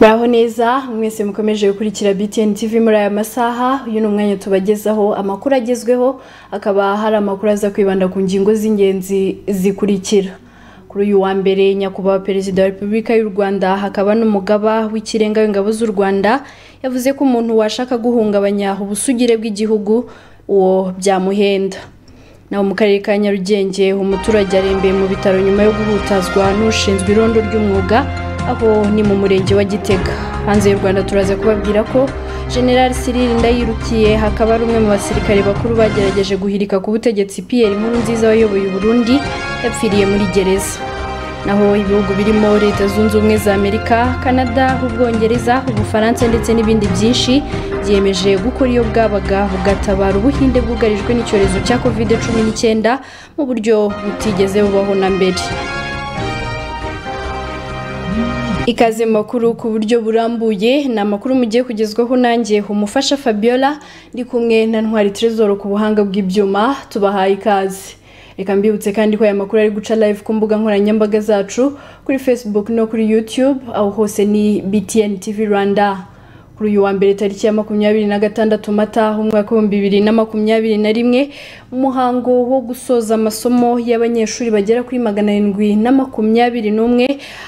muraho neza mwese mukomeje gukurikira btn tv muri aya masaha uyu ni umwanya tubagezaho amakuru agezweho akaba hari amakuru aza kwibanda ku ngingo z'ingenzi zikurikira kuri uyu wa mbere nyakubahwa perezida wa repubulika y'u rwanda hakaba n'umugaba w'ikirenga w'ingabo z'u rwanda yavuze ko umuntu washaka guhungabanya ubusugire bw'igihugu uwo byamuhenda naho mu karere ka nyarugenge umuturage arembeye mu bitaro nyuma yo guhutazwa n'ushinzwe irondo ry'umwuga aho ni mu murenge wa gitega hanze y'u rwanda turaza kubabwira ko general Cyril ndayirukiye hakaba ari umwe mu basirikare bakuru bagerageje guhirika ku butegetsi piyeri nkuru nziza wayoboye uburundi yapfiriye muri gereza naho ibihugu birimo leta zunze ubumwe za amerika canada ubwongereza ubufaransa ndetse n'ibindi byinshi byiyemeje gukora iyo bwabaga bugatabara ubuhinde bwugarijwe n'icyorezo cya kovide cumi n'icyenda mu buryo butigeze bubaho na mbere ikaze makuru ku buryo burambuye ni amakuru mugiye kugezwaho nanjye umufasha fabiola ndi kumwe na ntwari trezoro ku buhanga bw'ibyuma tubahaye ikaze reka mbibutse kandi ko aya makuru ari guca live ku mbuga nkoranyambaga zacu kuri facebook no kuri youtube aho hose ni btn tv rwanda kuri uyu wa mbere tariki ya makumyabiri na gatandatu mata umwaka w'ibihumbi bibiri na makumyabiri na rimwe umuhango wo gusoza amasomo y'abanyeshuri bagera kuri magana arindwi na makumyabiri n'umwe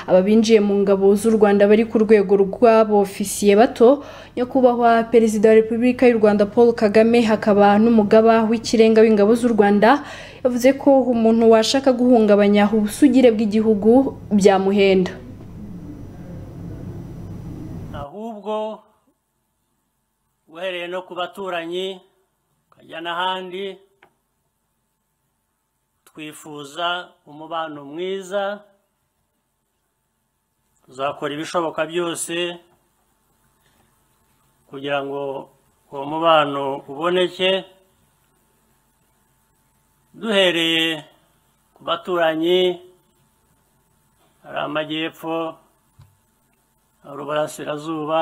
aba binjiye mu ngabo z'u rwanda bari ku rwego rw'abofisiye bato nyakubahwa perezida wa repubulika y'u rwanda paul kagame hakaba n'umugaba w'ikirenga w'ingabo z'u rwanda yavuze ko umuntu washaka guhungabanya ubusugire bw'igihugu byamuhenda ahubwo uhereye no ku baturanyi ukajya n'ahandi twifuza umubano mwiza tuzakora ibishoboka byose kugira ngo uwo mubano uboneke duhereye ku baturanyi hari amajyepfo hari uburasirazuba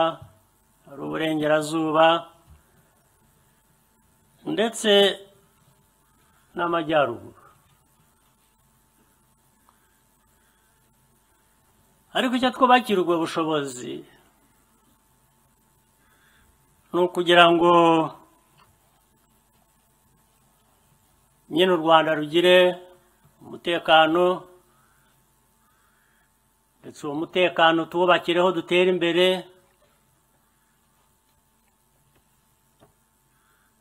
hari uburengerazuba ndetse n'amajyaruguru ariko icyo twubakira ubwo bushobozi ni ukugira ngo nyine u rwanda rugire umutekano ndetse uwo mutekano tuwubakireho dutere imbere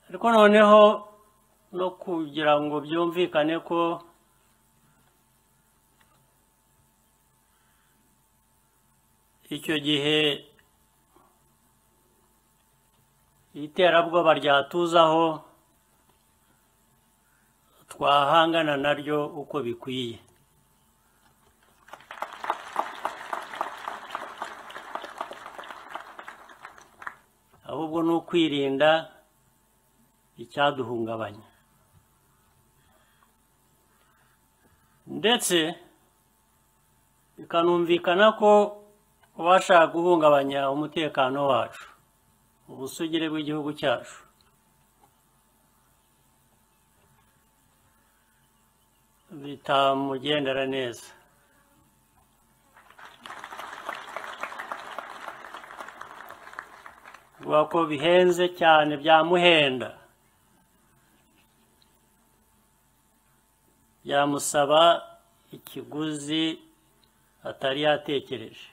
ariko noneho no kugira ngo byumvikane ko icyo gihe iterabwoba ryatuzaho twahangana naryo uko bikwiye ahubwo ni ukwirinda icyaduhungabanya ndetse bikanumvikana ko ubashaka guhungabanya umutekano wacu ubusugire bw'igihugu cyacu bitamugendera neza vuga ko bihenze cyane byamuhenda byamusaba ikiguzi atari yatekereje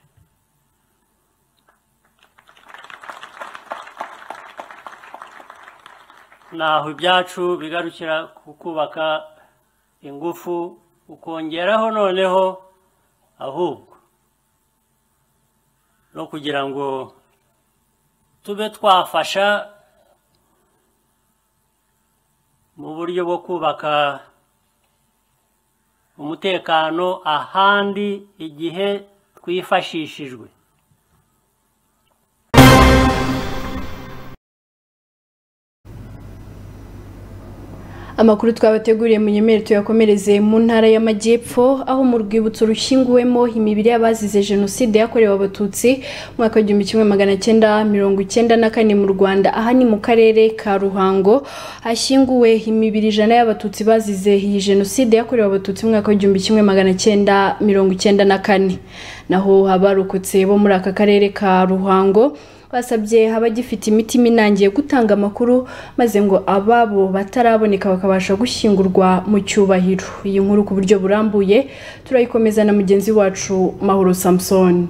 naho ibyacu bigarukira ku kubaka ingufu ukongeraho noneho ahubwo no kugira ngo tube twafasha mu buryo bwo kubaka umutekano ahandi igihe twifashishijwe amakuru twabateguriye mu nyemere tuyakomereze mu ntara y'amajyepfo aho mu rwibutso rushyinguwemo imibiri y'abazize jenoside yakorewe abatutsi mu mwaka w'igihumbi kimwe magana cyenda mirongo icyenda na kane mu rwanda aha ni mu karere ka ruhango hashyinguwe imibiri ijana y'abatutsi bazize iyi jenoside yakorewe abatutsi mu mwaka w'igihumbi kimwe magana cyenda mirongo icyenda na kane naho abarokotse bo muri aka karere ka ruhango basabye abagifite imitima inangiye gutanga amakuru maze ngo ababo bataraboneka bakabasha gushyingurwa mu cyubahiro iyi nkuru ku buryo burambuye turayikomeza na mugenzi wacu mahoro samusoni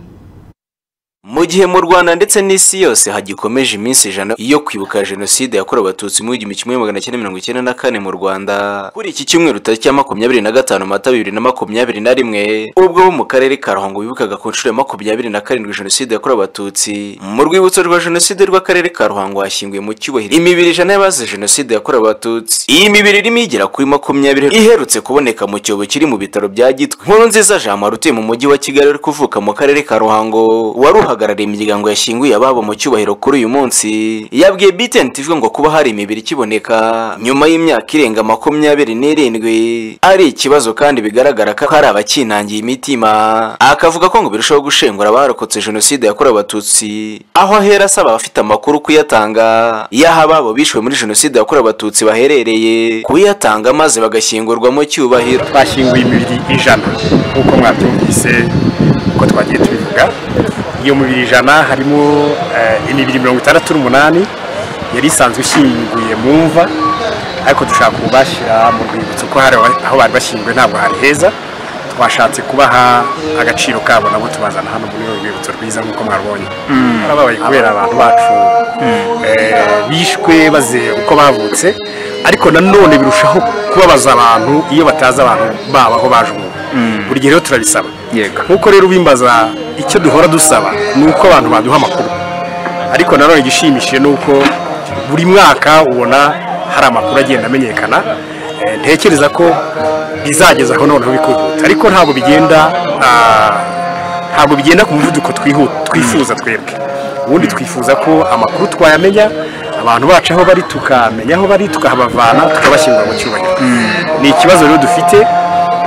mu gihe mu rwanda ndetse n'isi yose hagikomeje iminsi ijana yo kwibuka jenoside yakorewe abatutsi mu w'igihumbi kimwe magana cyenda mirongo icyenda na kane mu rwanda kuri iki cyumweru tariki ya makumyabiri na gatanu mata bibiri na makumyabiri na rimwe ubwo bo mu karere ka ruhango bibukaga ku nshuro ya makumyabiri na karindwi jenoside yakorewe abatutsi mu rwibutso rwa jenoside rw'akarere ka ruhango hashyinguye mu cyubahiro imibiri ijana y'abazize jenoside yakorewe abatutsi iyi mibiri irimo igera kuri makumyabiri iherutse kuboneka mu cyobo kiri mu bitaro bya gitwe nkuru nziza jean marie utuye mu mujyi wa kigali uri kuvuka mu karere ka ruhango waruhaga uhagarariye imiryango yashyinguye ababo mu cyubahiro kuri uyu munsi yabwiye BTN TV ngo kuba hari imibiri ikiboneka nyuma y'imyaka irenga makumyabiri n'irindwi ari ikibazo kandi bigaragara ko hari abakinangiye imitima akavuga ko ngo birushaho gushengura abarokotse jenoside yakorewe abatutsi aho ahera asaba abafite amakuru kuyatanga y'aho ababo bishwe muri jenoside yakorewe abatutsi baherereye kuyatanga maze bagashyingurwa mu cyubahiro twashyinguye imibiri ijana nk'uko mwabyumvise uko twagiye tubivuga iyo mibiri ijana harimo imibiri mirongo itandatu n'umunani yari isanzwe ishyinguye mu mva ariko dushaka kubashyira mu rwibutso ko hari aho bari bashyinguye ntabwo hari heza twashatse kubaha agaciro kabo nabo tubazana hano muri uru rwibutso rwiza nk'uko mwabonye barabaye kubera abantu bacu bishwe baze uko bavutse ariko nanone birushaho kubabaza abantu iyo batazi abantu babo aho baje ubu buri gihe rero turabisaba nk'uko rero ubimbaza icyo duhora dusaba ni uko abantu baduha amakuru ariko nanone igishimishije ni uko buri mwaka ubona hari amakuru agenda amenyekana ntekereza ko bizageza aho noneho bikihuta ariko ntabwo bigenda ntabwo bigenda ku muvuduko twifuza twebwe ubundi twifuza ko amakuru twayamenya abantu bacu aho bari tukamenya aho bari tukahabavana tukabashyingura mu cyubahiro ni ikibazo rero dufite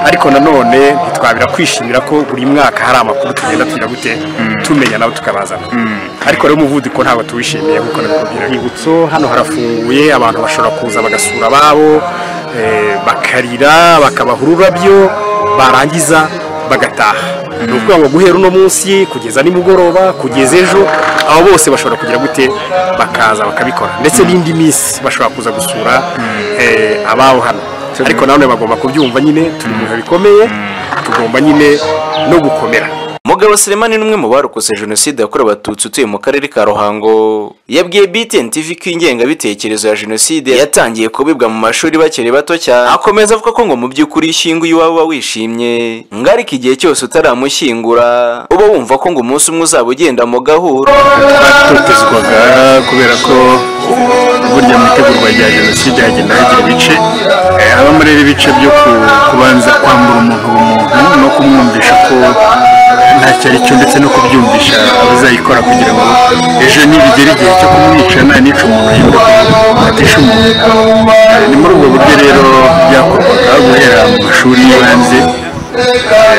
ariko nanone ntitwabira kwishimira ko buri mwaka hari amakuru tugenda tugira gute tumenya nabo tukabazana ariko rero umuvuduko ntabwo tuwishimiye nk'uko nabikubwira ibutso hano harafunguye abantu bashobora kuza bagasura ababo bakarira bakabaha ururabyo barangiza bagataha ni ukuvuga ngo guhera uno munsi kugeza nimugoroba kugeza ejo abo bose bashobora kugira gute bakaza bakabikora ndetse n'indi minsi bashobora kuza gusura ababo hano ariko nanone bagomba kubyumva nyine turi mu bihe bikomeye tugomba nyine no gukomera mugabo Selemani ni umwe mu barokotse jenoside yakorewe abatutsi utuye mu karere ka ruhango yabwiye BTN TV ko ingengabitekerezo ya jenoside yatangiye kubibwa mu mashuri bakiri bato cyane akomeza avuga ko ngo mu by'ukuri ishyinguye iwawe uba wishimye ngo ariko igihe cyose utaramushyingura uba wumva ko ngo umunsi umwe uzaba ugenda mu gahuro batotezwaga kubera ko burya mu itegurwa rya jenoside hagenda hagira ibice haba muri ibice byo kubanza kwambura umuntu ubumuntu no kumwumvisha ko ntacyo ari cyo ndetse no kubyumvisha abazayikora kugira ngo ejo nibigera igihe cyo kumwica nanica umuntu yumva atisha umuntu ni muri ubwo buryo rero byakorwaga guhera mu mashuri y'ibanze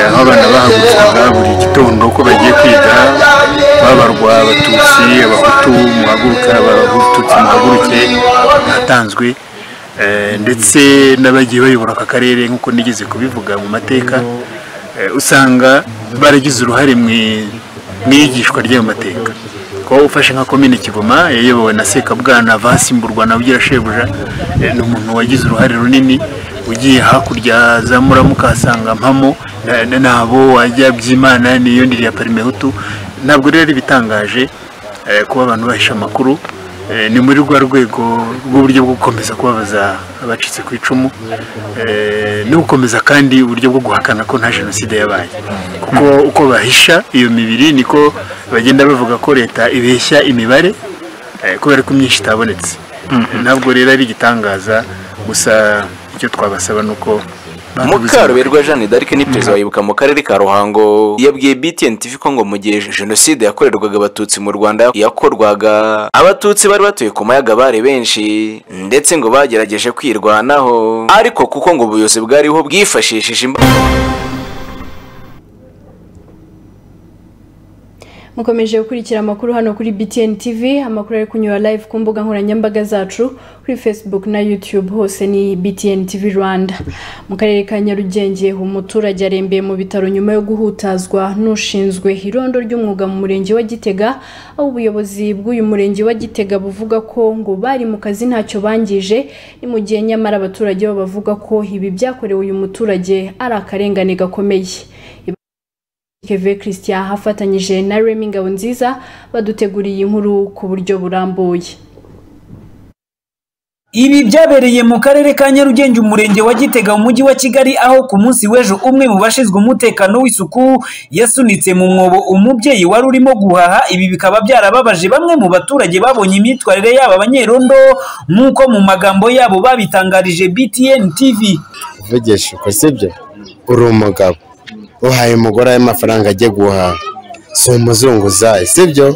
aho abana bahagurutsaga buri gitondo ko bagiye kwiga babarwa abatutsi abahutu muhaguruka abatutsi muhaguruke batanzwe ndetse n'abagiye bayobora aka karere nk'uko nigeze kubivuga mu mateka usanga baragize uruhare mu iyigishwa ry'ayo mateka kuba ufashe nka komine kigoma yayobowe na sekabwana vasimburwa na bugira shebuja ni umuntu wagize uruhare runini ugiye hakurya za muramuka uhasanga mpamo nabo wajya byimana niyo ndiriya parimehutu ntabwo rero ari ibitangaje kuba abantu bahisha amakuru ni muri rwa rwego rw'uburyo bwo gukomeza kubabaza abacitse ku icumu no gukomeza kandi uburyo bwo guhakana ko nta jenoside yabaye kuko uko bahisha iyo mibiri niko bagenda bavuga ko leta ibeshya imibare kubera ko imyinshi itabonetse ntabwo rero ari igitangaza gusa icyo twabasaba ni uko mukaruberwa jeanne d'arc ni perezida wa ibuka mu karere ka ruhango yabwiye btn tv ko ngo mu gihe jenoside yakorerwaga abatutsi mu rwanda yakorwaga abatutsi bari batuye ku mayaga bari benshi ndetse ngo bagerageje kwirwanaho ariko kuko ngo ubuyobozi bwariho bwifashishije imbaraga mukomeje gukurikira amakuru hano kuri btn tv amakuru ari kunyura live ku mbuga nkoranyambaga zacu kuri facebook na youtube hose ni btn tv rwanda mu karere ka nyarugenge umuturage arembeye mu bitaro nyuma yo guhutazwa n'ushinzwe irondo ry'umwuga mu murenge wa gitega aho ubuyobozi bw'uyu murenge wa gitega buvuga ko ngo bari mu kazi ntacyo bangije ni mu gihe nyamara abaturage bo bavuga ko ibi byakorewe uyu muturage ari akarengane gakomeye Keve Christian afatanyije na Remy Ngabonziza baduteguriye inkuru ku buryo burambuye Ibi byabereye mu karere ka Nyarugenge umurenge wa Gitega mu mujyi wa Kigali aho ku munsi w'ejo umwe mu bashinzwe umutekano w'isuku yasunitse mu mwobo umubyeyi wari urimo guhaha ibi bikaba byarababaje bamwe mu baturage babonye imyitwarire yabo abanyerondo nk'uko mu magambo yabo babitangarije BTN TV uvugisha uko sibyo uri umugabo uhaye umugore ayo mafaranga agiye guhaha si umuzunguzayi sibyo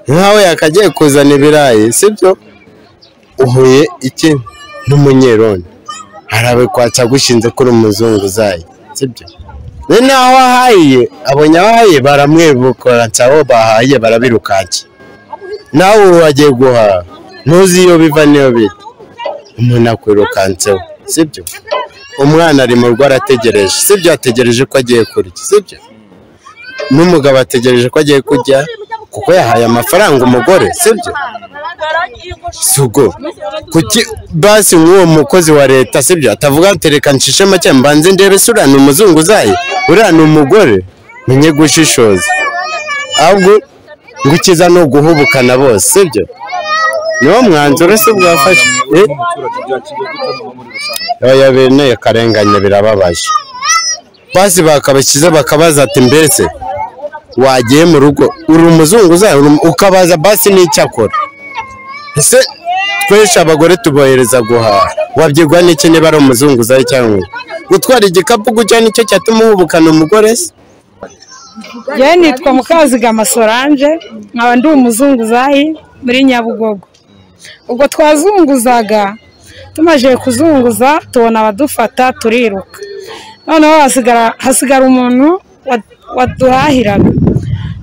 nkawe yakagiye kuzana ibirayi sibyo uhuye iki n'umunyeroni harabe kwaca gushinze kuri umuzunguzayi sibyo ni naho ahaye abonye abahaye baramwibukora abo bahaye barabirukaki nawe ubu wagiye guhaha ntuzi iyo biva n'iyo bijya umuntu akwirukanseho sibyo umwana ari mu rugo arategereje sibyo ategereje ko agiye kurya sibyo n'umugabo ategereje ko agiye kurya kuko yahaye amafaranga umugore sibyo sugo kuki basi nk'uwo mukozi wa leta sibyo atavuga ati reka nshishe make mbanze ndebe se uriya ni umuzungu uzaye uriya ni umugore menye gushishoza ahubwo ngo ukiza ni uguhubukana bose sibyo niwo mwanzuro se bwafashe Eh? oya bene akarengane birababaje basi bakabakiza bakabaza ati mbese wagiye mu rugo uri umuzungu uzaye Uri umu- ukabaza basi n'icyo akora ese tweshe abagore tubohereza guhaha wabyigwa n'iki niba ari umuzungu uzaye cyangwa iki? gutwara igikapu gutya nicyo cyatuma uhubukana umugore se yewe nitwa mukazigama solange nkaba ndi umuzunguzayi muri nyabugogo ubwo twazunguzaga tumaze kuzunguza tubona abadufata turiruka noneho hasigara hasigara umuntu wa- waduhahiraga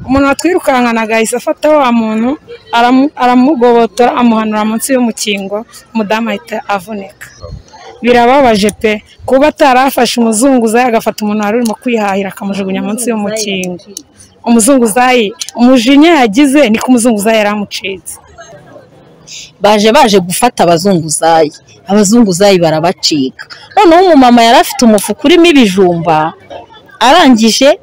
umuntu watwirukankanaga yahise afata wa muntu aramu- aramugobotora amuhanura munsi y'umukingo umudamu ahita avunika birababaje pe kuba atarafashe umuzunguzayi agafata umuntu wari urimo kwihahira akamujugunya munsi y'umukingo umuzunguzayi umujinya yagize ni ko umuzunguzayi yari amucitse baje baje gufata abazunguzayi abazunguzayi barabacika noneho umumama yari afite umufuka urimo ibijumba arangije a-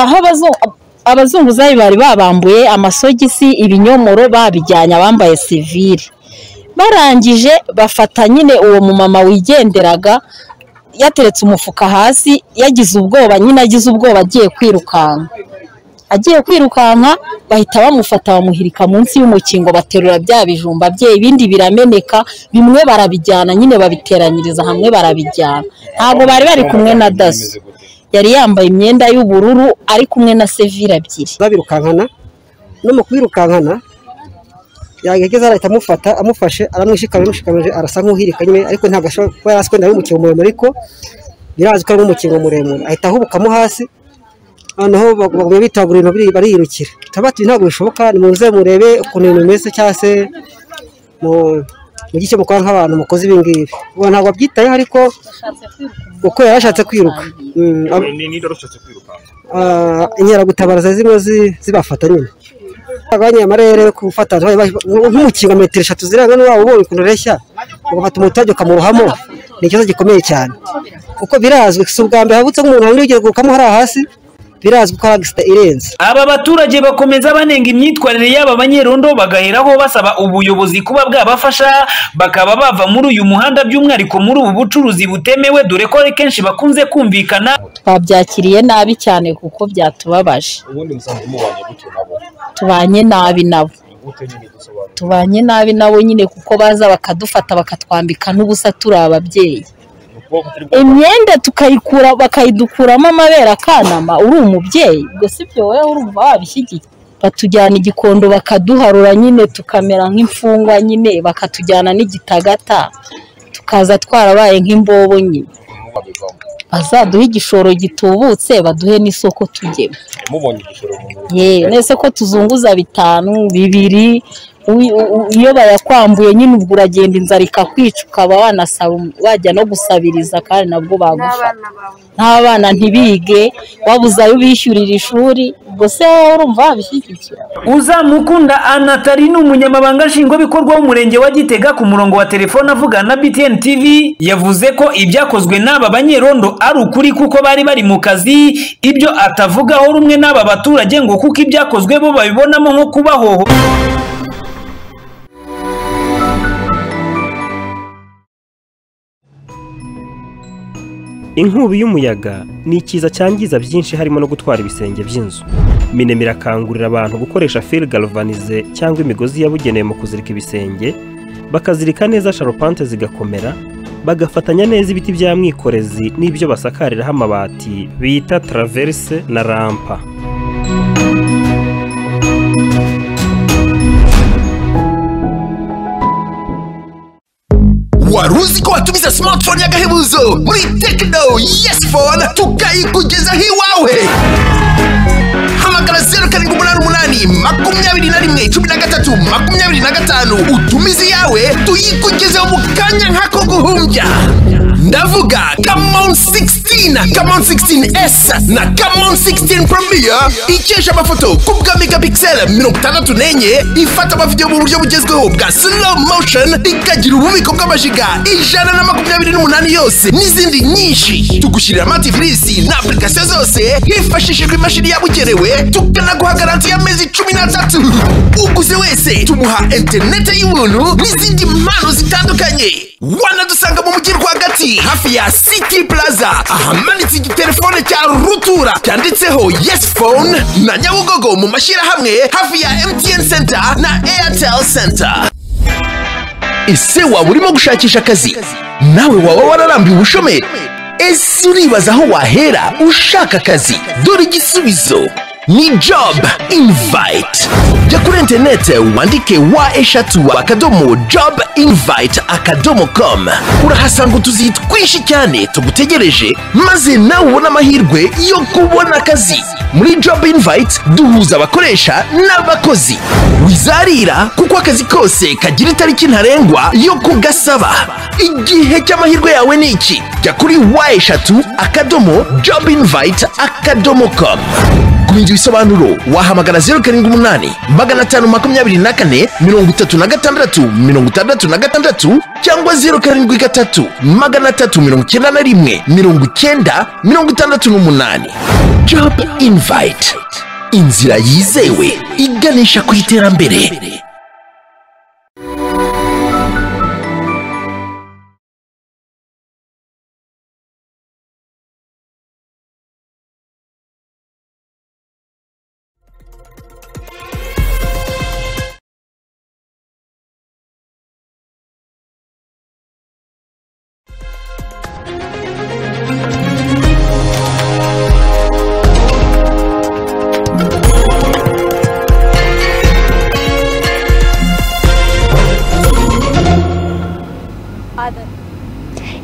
aho abazu- abazunguzayi bari babambuye amasogisi ibinyomoro babijyanye abambaye sivire barangije bafata nyine uwo mumama wigenderaga yateretse umufuka hasi yagize ubwoba nyine agize ubwoba agiye kwirukanka agiye kwirukanka bahita bamufata bamuhirika munsi y'umukingo baterura bya bijumba bye ibindi birameneka bimwe barabijyana nyine babiteranyiriza hamwe barabijyana ntabwo bari bari kumwe na daso yari yambaye imyenda y'ubururu ari kumwe na sevire ebyiri babirukankana no mu kwirukankana yageze arahita amufata amufashe aramwishikamye amushikamije arasa nk'uhirika nyine ariko ntabwo ashobora kuba yari azi ko ari umukingo muremure ariko birazwi ko ari umukingo muremure ahita ahubukamo hasi noneho bag- bagumya bitabura ibintu biri- bariyirukira tabati ntabwo bishoboka nimuze murebe ukuntu ibintu bimeze cyangwa se mu- mugire icyo mukora nk'abantu mukoze ibi ngibi ubu ntabwo abyitayeho ariko uko yari ashatse kwiruka Mm, ab- Ah, inkeragutabara ziba zimwe zi- zibafata nyine abanye amarere yo gufata nk'umukingo metero eshatu zirenga n'uwabo ubonye ukuntu ureshya ugafata umuturage ukamurohamo ni ikibazo gikomeye cyane kuko birazwi si ubwa mbere habutse nk'umuntu wari ugiye gukamo hariya hasi birazwi ko ari agisida irenze aba baturage bakomeza banenga imyitwarire y'aba banyerondo bagaheraho basaba ubuyobozi kuba bwabafasha bakaba bava muri uyu muhanda by'umwihariko muri ubu bucuruzi butemewe dore ko ari kenshi bakunze kumvikana twabyakiriye nabi cyane kuko byatubabaje tubanye nabi nabo tubanye nabi nabo nyine kuko baza bakadufata bakatwambika n'ubusa turi ababyeyi imyenda tukayikura bakayidukuramo amabere akanama uri umubyeyi ubwo si byo wowe urumva wabishyigiye batujyana igikondo bakaduharura nyine tukamera nk'imfungwa nyine bakatujyana n'igitagata tukaza twarabaye nk'imbobo nyine bazaduhe igishoro gitubutse baduhe n'isoko tujyemo mubonye igishoro mu ntoki yewe nese ko tuzunguza bitanu bibiri uwi- u- u- iyo bayakwambuye nyine ubwo uragenda inzara ikakwica ukaba wanasaba wajya no gusabiriza kandi nabwo bagufata n'abana ntibige wabuze ayo ubishyurira ishuri ubwo se wowe urumva wabishyigikira uzamukunda anatari ni umunyamabanga nshingwabikorwa w'umurenge wa gitega ku murongo wa telefone avugana na btn tv yavuze ko ibyakozwe n'aba banyerondo ari ukuri kuko bari bari mu kazi ibyo atavugaho rumwe n'aba baturage ngo kuko ibyakozwe bo babibonamo nko kubahoho inkubi y'umuyaga ni ikiza cyangiza byinshi harimo no gutwara ibisenge by'inzu minem irakangurira abantu gukoresha fil galvanize cyangwa imigozi yabugenewe mu kuzirika ibisenge bakazirika neza sharupante zigakomera bagafatanya neza ibiti bya mwikorezi n'ibyo basakariraho amabati bita traverse na rampa wari uzi ko watumiza smartphone y'agahebuzo muri tekino yesi fone tukayikugezaho iwawe hamagara zeru karindwi umunani umunani makumyabiri na rimwe cumi na gatatu makumyabiri na gatanu utumize iyawe tuyikugezeho mu kanya nk'ako guhumbya ndavuga kamon 16 kamon 16s na kamon 16 premier ikesha amafoto ku bwa megapixel mirongo itandatu n'enye ifata amavidewo mu buryo bugezweho bwa slow motion ikagira ububiko bw'amajiga ijana na makumyabiri n'umunani yose n'izindi nyinshi tugushyirira amativisi na application zose hifashishijwe imashini yabugenewe tukanaguha garanti y'amezi cumi n'atatu uguze wese tumuha interinete y'ubuntu n'izindi mpano zitandukanye wanadusanga mu mujyi rwagati hafi ya city plaza ahamanitse igitelefone cya rutura cyanditseho yes phone na nyabugogo mu mashyirahamwe hafi ya mtn center na airtel center ese waba urimo gushakisha akazi nawe waba wararambiwe ubushomeri ese uribaza aho wahera ushaka akazi dore igisubizo ni job invite jya kuri interinete wandike wa eshatu akadomo job invite akadomo com urahasanga utuzi twinshi cyane tugutegereje maze nawe ubone amahirwe yo kubona akazi muri job invite duhuza abakoresha n'abakozi wizarira kuko akazi kose kagira itariki ntarengwa yo kugasaba igihe cy'amahirwe yawe ni iki jya kuri wa eshatu akadomo job invite akadomo com kumenya ibisobanuro wahamagara zeru karindwi umunani magana atanu makumyabiri na kane mirongo itatu na gatandatu mirongo itandatu na gatandatu cyangwa zeru karindwi gatatu magana atatu mirongo icyenda na rimwe mirongo icyenda mirongo itandatu n'umunani job invite inzira yizewe iganisha ku iterambere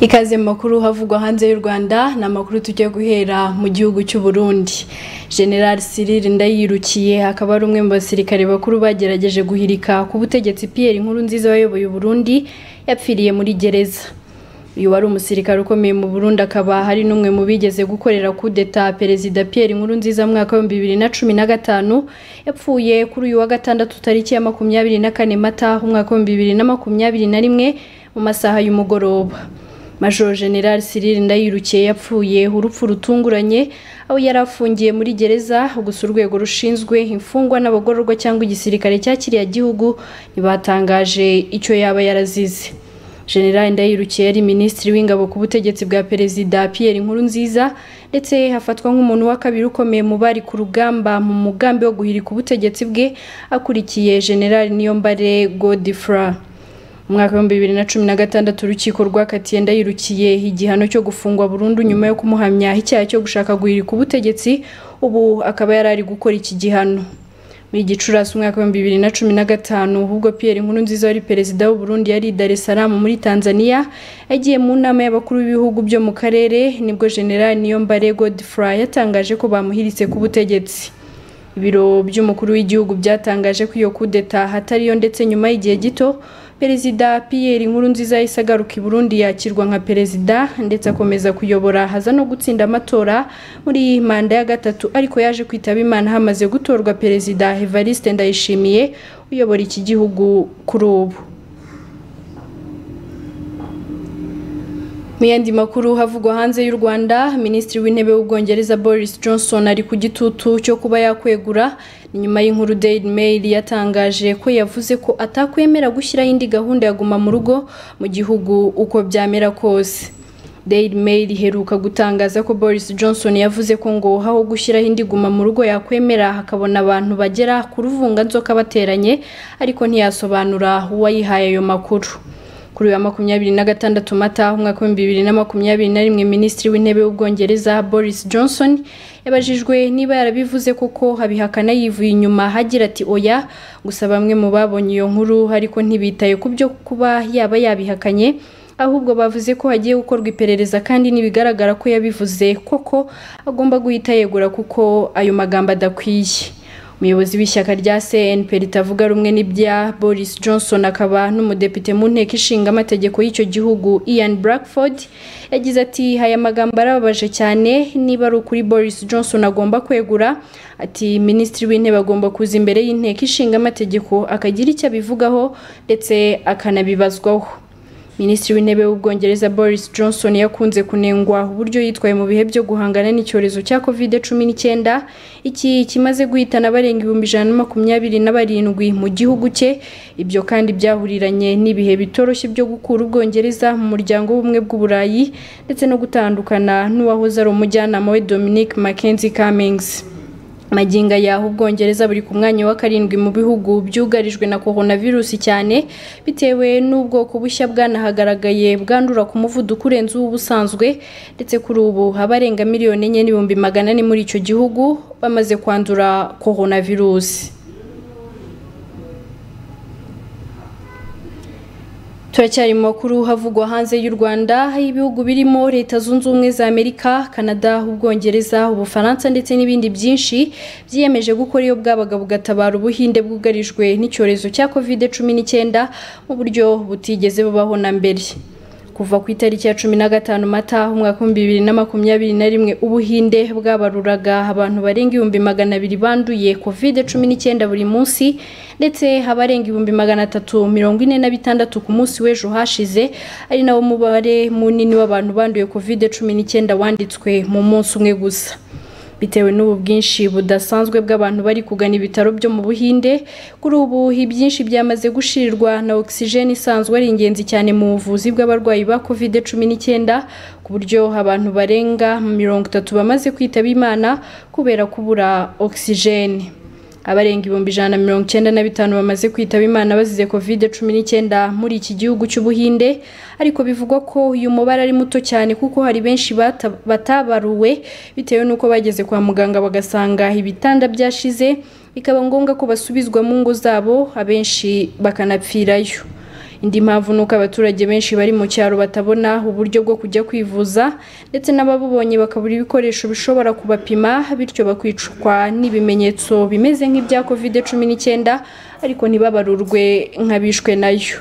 ikaze mu makuru havugwa hanze y'u rwanda ni amakuru tujya guhera mu gihugu cy'u Burundi general cyril ndayirukiye akaba ari umwe mu basirikare bakuru bagerageje guhirika ku butegetsi pierre inkuru nziza wayoboye u Burundi yapfiriye muri gereza uyu wari umusirikare ukomeye mu Burundi akaba hari n'umwe mu bigeze gukorera kudeta perezida Pierre Nkurunziza mu mwaka w'ibihumbi bibiri na cumi na gatanu yapfuye kuri uyu wa gatandatu tariki ya makumyabiri na kane mata umwaka w'ibihumbi bibiri na makumyabiri na rimwe mu masaha y'umugoroba Major General Cyril Ndayirukiye yapfuye urupfu rutunguranye aho yari afungiye muri gereza gusa urwego rushinzwe imfungwa n'abagororwa cyangwa igisirikare cyakiriye igihugu ntibatangaje icyo yaba yarazize General Ndayirukiye yari minisitiri w'ingabo ku butegetsi bwa perezida Pierre Nkurunziza ndetse hafatwa nk'umuntu wa kabiri ukomeye mu bari ku rugamba mu mugambi wo guhirika ubutegetsi bwe akurikiye General Niyombare Godfrey mu mwaka w'ibihumbi bibiri na cumi na gatandatu urukiko rwakatiye ndayirukiye igihano cyo gufungwa burundu nyuma yo kumuhamya icyaha cyo gushaka guhirika ubutegetsi ubu akaba yari ari gukora iki gihano muri gicurasi umwaka w'ibihumbi bibiri na cumi na gatanu ahubwo pierre nkuru nziza wari perezida w'u Burundi yari i dar es salaam muri tanzania yagiye mu nama y'abakuru b'ibihugu byo mu karere nibwo general niyombare godfrey yatangaje ko bamuhiritse ku butegetsi ibiro by'umukuru w'igihugu byatangaje ko iyo kudeta hatariyo ndetse nyuma y'igihe gito perezida pierre nkurunziza yahise agaruka i burundi yakirwa nka perezida ndetse akomeza kuyobora haza no gutsinda amatora muri iyi manda ya gatatu ariko yaje kwitaba imana hamaze gutorwa perezida evariste ndayishimiye uyobora iki gihugu kuri ubu Mu yandi makuru havugwa hanze y'u Rwanda, Minisitiri w'Intebe w'Ubwongereza Boris Johnson ari ku gitutu cyo kuba yakwegura ni nyuma y'inkuru Daily Mail yatangaje ko yavuze ko atakwemera gushyiraho indi gahunda ya guma mu rugo mu gihugu uko byamera kose. Daily Mail iheruka gutangaza ko Boris Johnson yavuze ko ngo aho gushyiraho indi guma mu rugo yakwemera hakabona abantu bagera ku ruvunganzoka bateranye ariko ntiyasobanura uwayihaye ayo makuru. kuri wa makumyabiri na gatandatu mata umwaka w'ibihumbi bibiri na makumyabiri na rimwe minisitiri w'intebe w'ubwongereza boris johnson yabajijwe niba yarabivuze koko abihakana yivuye inyuma hagira ati oya gusa bamwe mu babonye iyo nkuru ariko ntibitaye ku byo kuba yaba yabihakanye ahubwo bavuze ko hagiye gukorwa iperereza kandi ntibigaragara ko yabivuze koko agomba guhita yegura kuko ayo magambo adakwiye umuyobozi w'ishyaka rya cnp ritavuga rumwe n'ibya boris johnson akaba n'umudepite mu nteko ishinga amategeko y'icyo gihugu ian blackford yagize ati aya magambo arababaje cyane niba ari ukuri boris johnson agomba kwegura ati minisitiri w'intebe agomba kuza imbere y'inteko ishinga amategeko akagira icyo abivugaho ndetse akanabibazwaho minisitiri w'intebe w'ubwongereza boris johnson yakunze kunengwa uburyo yitwaye mu bihe byo guhangana n'icyorezo cya covid cumi n'icyenda iki kimaze guhitana abarenga ibihumbi ijana na makumyabiri na barindwi mu gihugu cye ibyo kandi byahuriranye n'ibihe bitoroshye byo gukura ubwongereza mu muryango w'ubumwe bw'uburayi ndetse no gutandukana n'uwahoze ari umujyanama we dominic mackenzie cummings maginga yaho ubwongereza buri ku mwanya wa karindwi mu bihugu byugarijwe na coronavirus cyane bitewe n'ubwoko bushya bwanahagaragaye bwandura ku muvuduko urenze uw'ubusanzwe ndetse kuri ubu abarenga miliyoni enye n'ibihumbi magana ane muri icyo gihugu bamaze kwandura coronavirus turacyari mu makuru havugwa hanze y'u rwanda ibihugu birimo leta zunze ubumwe za amerika canada ubwongereza ubufaransa ndetse n'ibindi byinshi byiyemeje gukora iyo bwabaga bugatabara ubuhinde bwugarijwe n'icyorezo cya covid cumi n'icyenda mu buryo butigeze bubaho na mbere kuva ku itariki ya cumi na gatanu mata umwaka w'ibihumbi bibiri na makumyabiri na rimwe ubuhinde bwabaruraga abantu barenga ibihumbi magana abiri banduye covid cumi n'icyenda buri munsi ndetse abarenga ibihumbi magana atatu mirongo ine na bitandatu ku munsi w'ejo hashize ari nawo mubare munini w'abantu banduye covid cumi n'icyenda wanditswe mu munsi umwe gusa bitewe n'ubu bwinshi budasanzwe bw'abantu bari kugana ibitaro byo mu buhinde kuri ubu ibyinshi byamaze gushirirwa na ogisijeni isanzwe ari ingenzi cyane mu buvuzi bw'abarwayi ba covid cumi n'icyenda ku buryo abantu barenga mirongo itatu bamaze kwitaba imana kubera kubura ogisijeni abarenga ibihumbi ijana na mirongo icyenda na bitanu bamaze kwitaba imana bazize covid cumi n'icyenda muri iki gihugu cy'ubuhinde ariko bivugwa ko uyu mubare ari muto cyane kuko hari benshi bata- batabaruwe bitewe n'uko bageze kwa muganga bagasanga ibitanda byashize bikaba ngombwa ko basubizwa mu ngo zabo abenshi bakanapfirayo indi mpamvu ni uko abaturage benshi bari mu cyaro batabona uburyo bwo kujya kwivuza ndetse n'ababubonye bakabura ibikoresho bishobora kubapima bityo bakicwa n'ibimenyetso bimeze nk'ibya covid cumi n'icyenda ariko ntibabarurwe nk'abishwe nayo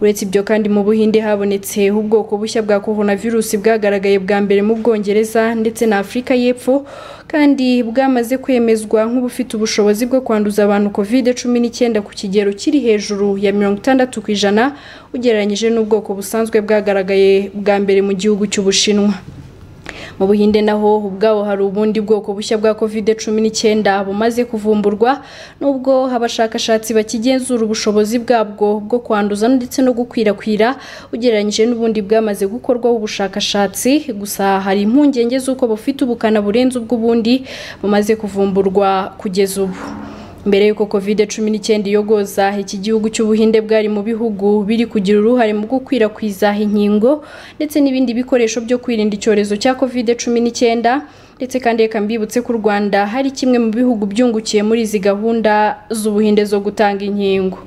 uretse ibyo kandi mu buhinde habonetse ubwoko bushya bwa coronavirus bwagaragaye bwa mbere mu bwongereza ndetse na afurika y'epfo kandi bwamaze kwemezwa nk'ubufite ubushobozi bwo kwanduza abantu covid cumi n'icyenda ku kigero kiri hejuru ya mirongo itandatu ku ijana ugereranyije n'ubwoko busanzwe bwagaragaye bwa mbere mu gihugu cy'ubushinwa mu buhinde naho ubwawo hari ubundi bwoko bushya bwa covid cumi n'icyenda bumaze kuvumburwa nubwo abashakashatsi bakigenzura ubushobozi bwabwo bwo kwanduza ndetse no gukwirakwira ugereranyije n'ubundi bwamaze gukorwaho ubushakashatsi gusa hari impungenge z'uko bufite ubukana burenze ubw'ubundi bumaze kuvumburwa kugeza ubu mbere y'uko covid cumi n'icyenda iyogoza iki gihugu cy'ubuhinde bwari mu bihugu biri kugira uruhare mu gukwirakwiza inkingo ndetse n'ibindi bikoresho byo kwirinda icyorezo cya covid cumi n'icyenda ndetse kandi reka mbibutse ko u rwanda hari kimwe mu bihugu byungukiye muri izi gahunda z'ubuhinde zo gutanga inkingo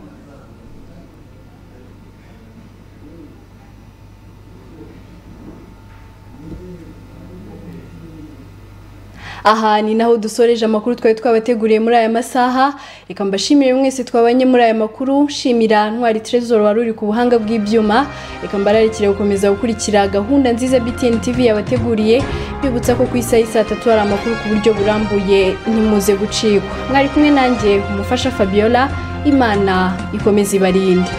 aha ni naho dusoreje amakuru twari twabateguriye muri aya masaha reka mbashimire mwese twabanye muri aya makuru shimira ntwari trezor wari uri ku buhanga bw'ibyuma reka mbararikire gukomeza gukurikira gahunda nziza btn tv yabateguriye bibutsa ko ku isaha y'i saa tatu hari amakuru ku buryo burambuye ntimuze gucikwa mwari kumwe nanjye umufasha fabiola imana ikomeze ibarinde